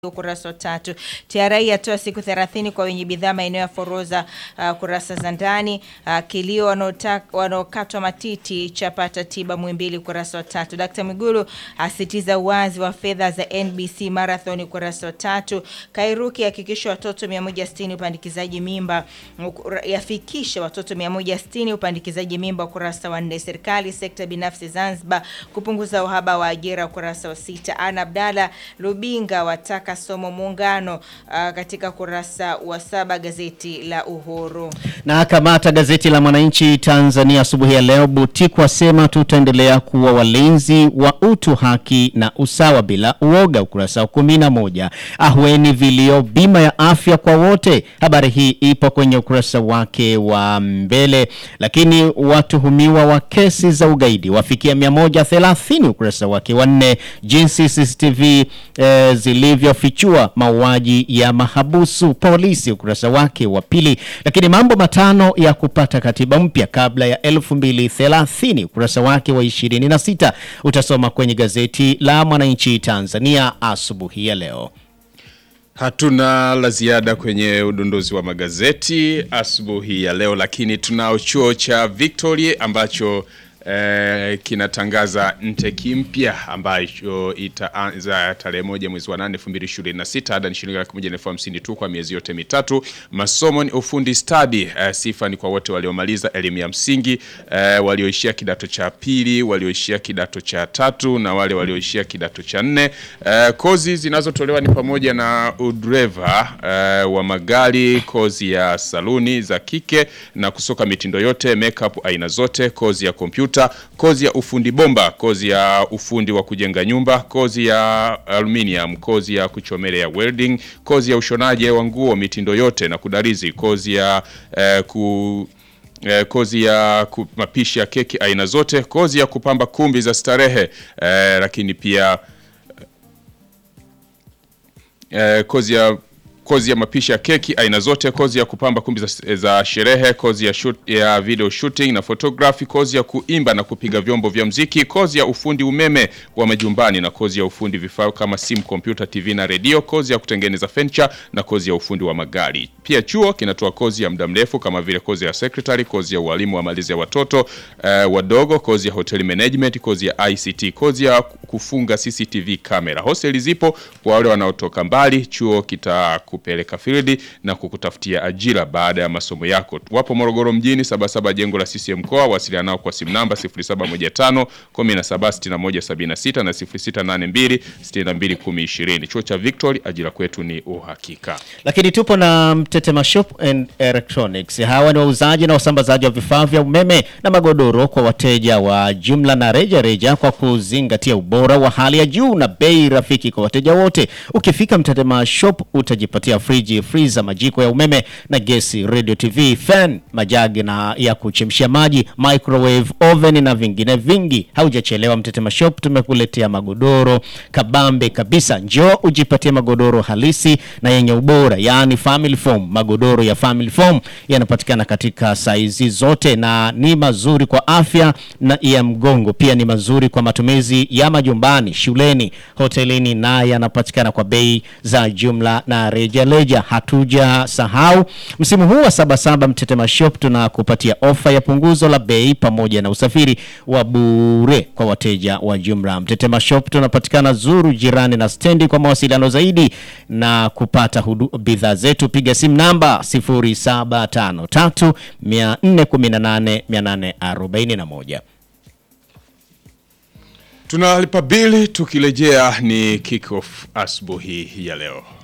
ukurasa wa tatu. TRA yatoa siku 30 kwa wenye bidhaa maeneo ya forodha uh, kurasa za ndani. Uh, kilio wanaota- wanaokatwa matiti chapata tiba Muhimbili ukurasa wa tatu. Dkt. Mwigulu asitiza uwazi wa fedha za NBC Marathon ukurasa wa tatu. Kairuki hakikisha watoto 160 upandikizaji mimba ukura- yafikisha watoto 160 upandikizaji mimba ukurasa wa nne. Serikali sekta binafsi Zanzibar kupunguza uhaba wa ajira ukurasa wa sita. Ana Abdalla Lubinga wataka somo muungano uh, katika kurasa wa saba gazeti la Uhuru. Na kamata gazeti la Mwananchi Tanzania asubuhi ya leo, Butiku asema tutaendelea kuwa walinzi wa utu, haki na usawa bila uoga, ukurasa wa kumi na moja. Ahueni vilio bima ya afya kwa wote, habari hii ipo kwenye ukurasa wake wa mbele. Lakini watuhumiwa wa kesi za ugaidi wafikia 130, ukurasa wake wa nne. Jinsi CCTV eh, zilivyofichua mauaji ya mahabusu polisi, ukurasa wake wa pili. Lakini mambo matano ya kupata katiba mpya kabla ya 2030 ukurasa wake wa 26 utasoma kwenye gazeti la Mwananchi Tanzania asubuhi ya leo. Hatuna la ziada kwenye udondozi wa magazeti asubuhi ya leo, lakini tunao chuo cha Victoria ambacho eh, kinatangaza nteki mpya ambacho itaanza tarehe moja mwezi wa nane elfu mbili ishirini na sita ada ni shilingi laki moja na elfu hamsini tu kwa miezi yote mitatu. Masomo ni ufundi stadi. Eh, sifa ni kwa wote waliomaliza elimu ya msingi eh, walioishia kidato cha pili, walioishia kidato cha tatu na wale walioishia kidato cha nne. Eh, kozi zinazotolewa ni pamoja na udreva eh, wa magari, kozi ya saluni za kike na kusuka mitindo yote, makeup aina zote, kozi ya kompyuta, kozi ya ufundi bomba, kozi ya ufundi wa kujenga nyumba, kozi ya aluminium, kozi ya kuchomelea welding, kozi ya ushonaji wa nguo mitindo yote na kudarizi, kozi ya eh, ku eh, kozi ya ku- mapishi ya keki aina zote, kozi ya kupamba kumbi za starehe eh, lakini pia eh, kozi ya kozi ya mapishi ya keki aina zote, kozi ya kupamba kumbi za, za sherehe, kozi ya, shoot, ya video shooting na photography, kozi ya kuimba na kupiga vyombo vya mziki, kozi ya ufundi umeme wa majumbani na kozi ya ufundi vifaa kama simu, kompyuta, TV na redio, kozi ya kutengeneza furniture na kozi ya ufundi wa magari. Pia chuo kinatoa kozi ya muda mrefu kama vile kozi ya secretary, kozi ya ualimu wa malezi ya watoto eh, wadogo, kozi ya hotel management, kozi ya ICT, kozi ya kufunga CCTV kamera. Hosteli zipo kwa wale wanaotoka mbali. Chuo kitakupeleka field na kukutafutia ajira baada ya masomo yako. Wapo Morogoro mjini, Sabasaba, jengo la CCM mkoa. Wasiliana nao kwa simu namba 0715 176176 na 0682 621020. Chuo cha Victory, ajira kwetu ni uhakika. Lakini tupo na Mtetema Shop and Electronics. Hawa ni wauzaji na wasambazaji wa vifaa vya umeme na magodoro kwa wateja wa jumla na reja reja, kwa kuzingatia ubora wa hali ya juu na bei rafiki kwa wateja wote. Ukifika Mtetema Shop utajipatia friji, freezer, majiko ya umeme na gesi, radio, TV, fan, majagi na ya kuchemshia maji, microwave, oven na vingine vingi. Haujachelewa, Mtetema Shop tumekuletea magodoro kabambe kabisa. Njoo ujipatie magodoro halisi na yenye ubora, yaani family foam. Magodoro ya family foam yanapatikana katika saizi zote na ni mazuri kwa afya na ya mgongo. Pia ni mazuri kwa matumizi ya majumbani, shuleni, hotelini na yanapatikana kwa bei za jumla na rejareja. Hatuja sahau msimu huu wa Sabasaba, Mtetema Shop tunakupatia ofa ya punguzo la bei pamoja na usafiri wa bure kwa wateja wa jumla. Mtetema Shop tunapatikana Zuru, jirani na stendi. Kwa mawasiliano zaidi na kupata hudu- bidhaa zetu piga simu namba 0753 418 841. Tunalipa bili, tukirejea ni kick off asubuhi ya leo.